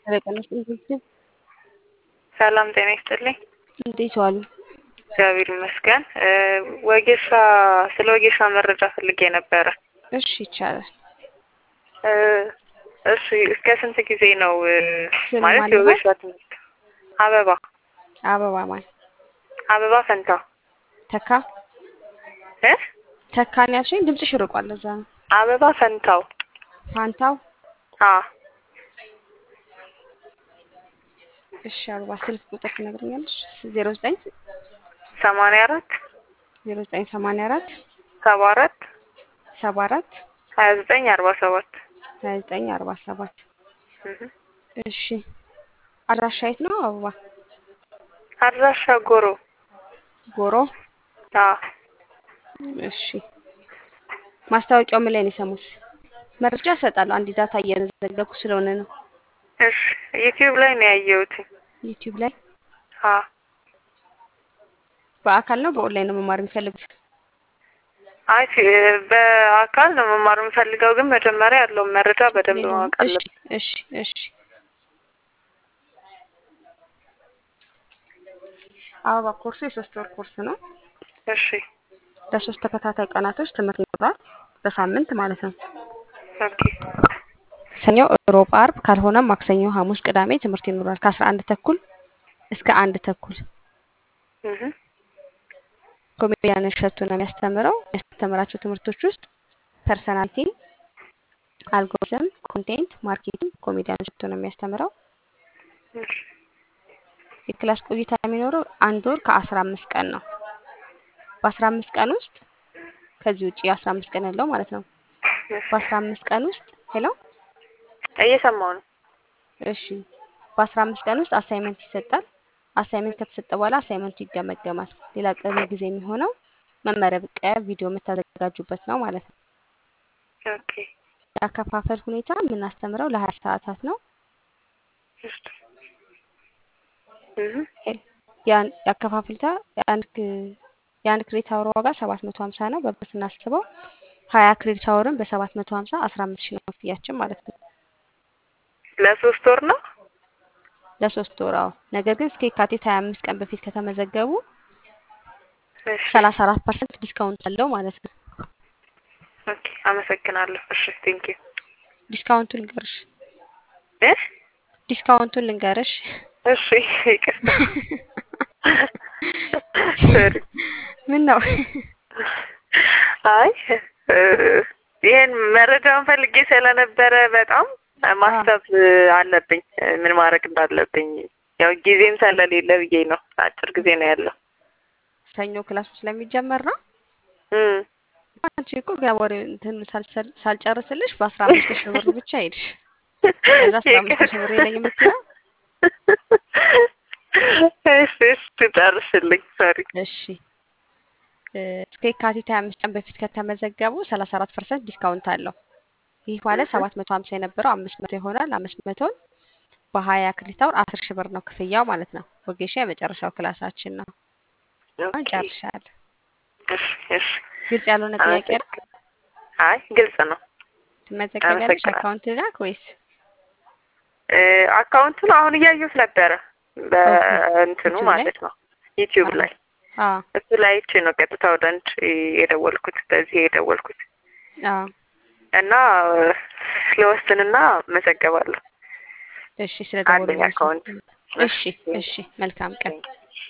በቀን ውስጥ ምግብ ሰላም ጤና ይስጥልኝ። እንዴት ዋሉ? እግዚአብሔር ይመስገን። ወጌሻ ስለ ወጌሻ መረጃ ፈልጌ ነበረ። እሺ ይቻላል። እ እሺ እስከ ስንት ጊዜ ነው እ ስም ማለት ማን ነው? የወጌሻ ትምህርት? አበባ አበባ ማን አበባ ፈንታ ተካ እ ተካን ያልሽኝ ድምፅሽ ርቋል። ለዛ ነው። አበባ ፈንታው ፋንታው አ እሺ አበባ ስልክ ቁጥር ትነግረኛለሽ? ዜሮ ዘጠኝ ሰማንያ አራት ዜሮ ዘጠኝ ሰማንያ አራት ሰባ አራት ሰባ አራት ሀያ ዘጠኝ አርባ ሰባት ሀያ ዘጠኝ አርባ ሰባት እህ እሺ አድራሻ የት ነው? አበባ አድራሻ ጎሮ ጎሮ አ እሺ ማስታወቂያው ምን ላይ ነው የሰሙት? መረጃ እሰጣለሁ። አንድ ዳታ እየዘገብኩ ስለሆነ ነው። እሺ ዩቲዩብ ላይ ነው ያየሁት። ዩቲዩብ ላይ አ በአካል ነው በኦንላይን ነው መማር የሚፈልጉት? አይ ፊ- በአካል ነው መማር የምፈልገው፣ ግን መጀመሪያ ያለውን መረጃ በደንብ ማወቅ እሺ አለብን። እሺ እሺ አበባ ኮርሱ የሶስት ወር ኮርስ ነው። እሺ ለሶስት ተከታታይ ቀናቶች ትምህርት ይኖራል። በሳምንት ማለት ነው። ኦኬ ሰኞ፣ ሮብ፣ አርብ ካልሆነም ማክሰኞ፣ ሐሙስ፣ ቅዳሜ ትምህርት ይኖራል ከአስራ አንድ ተኩል እስከ አንድ ተኩል። እህ ኮሜዲያን እሸቱ ነው የሚያስተምረው። የሚያስተምራቸው ትምህርቶች ውስጥ ፐርሰናሊቲ፣ አልጎሪዝም፣ ኮንቴንት ማርኬቲንግ ኮሜዲያን እሸቱ ነው የሚያስተምረው። እሺ የክላስ ቆይታ የሚኖረው አንድ ወር ከአስራ አምስት ቀን ነው። በአስራ አምስት ቀን ውስጥ ከዚህ ውጭ አስራ አምስት ቀን ያለው ማለት ነው። እሺ በአስራ አምስት ቀን ውስጥ ሄሎ እየሰማሁ ነው። እሺ በአስራ አምስት ቀን ውስጥ አሳይመንት ይሰጣል። አሳይመንት ከተሰጠ በኋላ አሳይመንቱ ይገመገማል። ሌላ ቀሪ ጊዜ የሚሆነው መመረቂያ ቪዲዮ የምታዘጋጁበት ነው ማለት ነው። ኦኬ የአከፋፈል ሁኔታ የምናስተምረው ለሀያ ሰዓታት ነው። እሺ እህ ያን- የአከፋፈል ሁኔታ የአንድ ክ- የአንድ ክሬዲት አወር ዋጋ ሰባት መቶ ሀምሳ ነው። በብር ስናስበው ሀያ ክሬዲት አወርን በሰባት መቶ ሀምሳ አስራ አምስት ሺህ ነው ክፍያችን ማለት ነው ለሶስት ወር ነው። ለሶስት ወር። አዎ ነገር ግን እስከ የካቲት ሀያ አምስት ቀን በፊት ከተመዘገቡ እሺ ሰላሳ አራት ፐርሰንት ዲስካውንት አለው ማለት ነው። ኦኬ አመሰግናለሁ። እሺ ቴንክ ዩ ዲስካውንቱን ልንገርሽ እ ዲስካውንቱን ልንገርሽ እሺ ይቅርታ ሶሪ ምን ነው አይ እ ይሄን መረጃውን ፈልጌ ስለነበረ በጣም ማሰብ አለብኝ ምን ማድረግ እንዳለብኝ። ያው ጊዜም ስለሌለ ብዬ ነው። አጭር ጊዜ ነው ያለው። ሰኞ ክላሱ ስለሚጀመር ነው። እም አንቺ እኮ ገና ወሬ እንትን ሳልሰል- ሳልጨርስልሽ በአስራ አምስት ሺህ ብር ብቻ ሄድሽ። ከዛ አስራ አምስት ሺህ ብር የለኝም የምትይው? እሺ እሺ ጨርስልኝ። ሶሪ እሺ እ እስከ የካቲት ሀያ አምስት ቀን በፊት ከተመዘገቡ ሰላሳ አራት ፐርሰንት ዲስካውንት አለው። ይህ ማለት ሰባት መቶ ሀምሳ የነበረው አምስት መቶ ይሆናል። አምስት መቶን በሀያ ክሬዲት አወር አስር ሺህ ብር ነው ክፍያው ማለት ነው። ወጌሻ የመጨረሻው ክላሳችን ነው። አሁን ኦኬ ጨርሻለሁ። እሺ እሺ ግልጽ ያልሆነ ጥያቄ ነው? አይ ግልጽ ነው። ትመዘገቢያለሽ? አመሰግናለሁ። አካውንት ላክ ወይስ እ አካውንቱን አሁን እያየሁት ነበረ በእንትኑ ዩቲዩብ ላይ? ማለት ነው ዩቲዩብ ላይ አዎ እሱ ላይ አይቼ ነው ቀጥታ ወደ አንቺ የደወልኩት በዚህ የደወልኩት አዎ እና ስለወስንና መዘገባለሁ። እሺ ስለደወሉ አለኝ አካውንት። እሺ እሺ መልካም ቀን